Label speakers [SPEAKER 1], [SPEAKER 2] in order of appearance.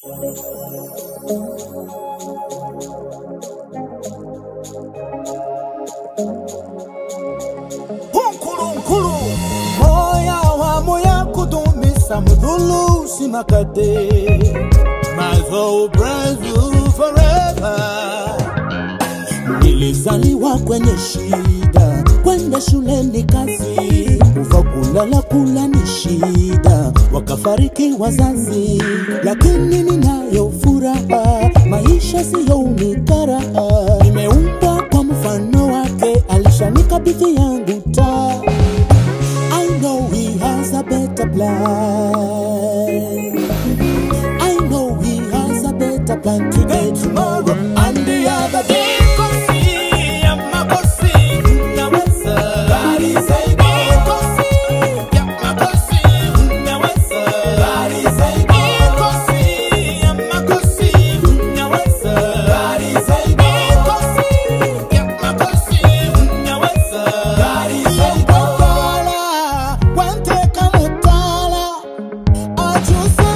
[SPEAKER 1] Hunkulunkulu moya wa moya kudumisha mdhulu simakade mazo Brazil forever Nilizaliwa kwenye shida, kwenda shuleni kazi, kuva kulala kula ni shida, wakafariki wazazi, lakini ninayo furaha, maisha siyo unikaraha, nimeumbwa kwa mfano wake, alishanikabidhi yangu taa. I know he has a better plan. I know he has a better plan today, tomorrow, and the other day. Mutala, wanteka mutala, ajuza